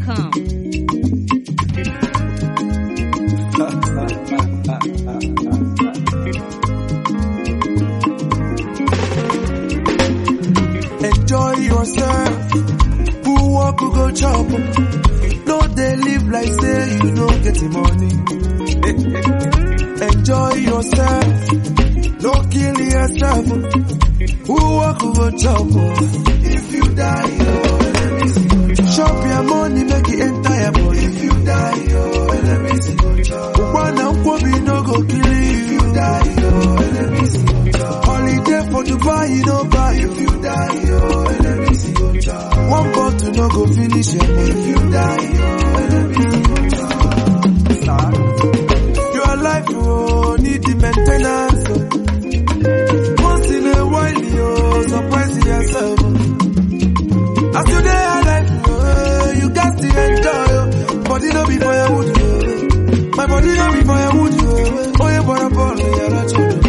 NigerPhoenix.com. Enjoy yourself. Who walk who go chop? No, they live like say you don't get the money. Enjoy yourself. No kill yourself. Who walk who go chop? If you die, oh, let me see you chop. Chop your money, make it entire body. If you die, oh, let me see you chop. One and one no go kill you. If you die, oh, let me see you chop. Holiday for Dubai, you no buy. If you die, oh, let me see you chop. One bottle no go finish your money. If you die, oh, let me see you chop. Your life, oh, need the maintenance. oh. Once in a while, you surprise yourself. As you dey alive, oh, you got to enjoy. oh. Body no be firewood, oh. my body no be firewood. oh. Oh, you bought a ball, you're not sure.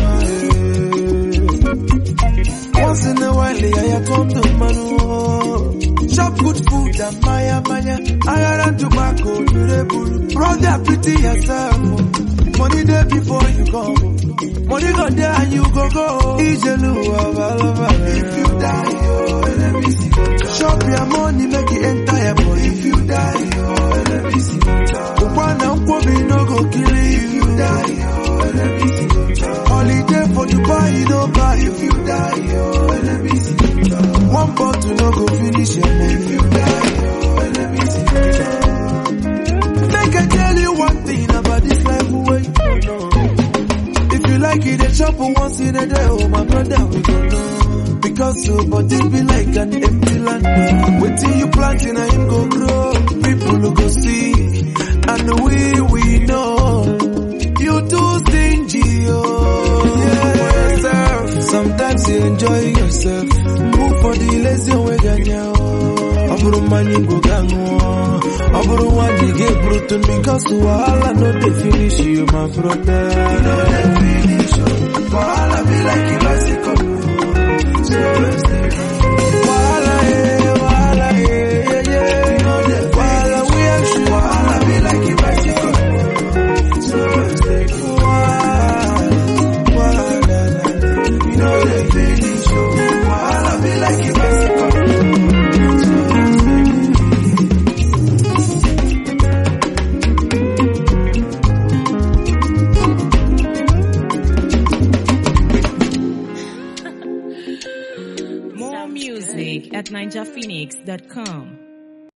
Once in a while, I come to manu. Shop good food and maya maya. I and tobacco, you the bull. Brother, pity yourself. oh. Money there before you come. Money go there and you go go. Ijelu, If you die, oh, let me see. Shop your money, make it entire body. If you die, oh, let me see. One and one no go kill you. If you die, oh, let me see. Holiday for Dubai, you no buy. If you die, oh, let me see. One bottle no go finish your money. If you die, oh, let me see. Make I tell you one thing about this life way. If you like it, they chop once in a day. Oh, my brother, we go know. Because so, but this be like an empty land. Wait till you plant in a him go grow. People who go see, and we, we know. You too stingy, oh. Yes, sir. Sometimes you enjoy yourself. Move for the lazy way, ganya, oh. ọ bụrụ mmanya igbo ga ṅụọ ọ bụrụ nwanne gị eburutu because wahala no dey finish you my brother no dey finish you wahala be like a bicycle wahala eh wahala eh yeah yeah no dey wahala we am sure wahala be like a bicycle wahala wahala no dey finish you wahala be like a bicycle. More music at NigerPhoenix.com.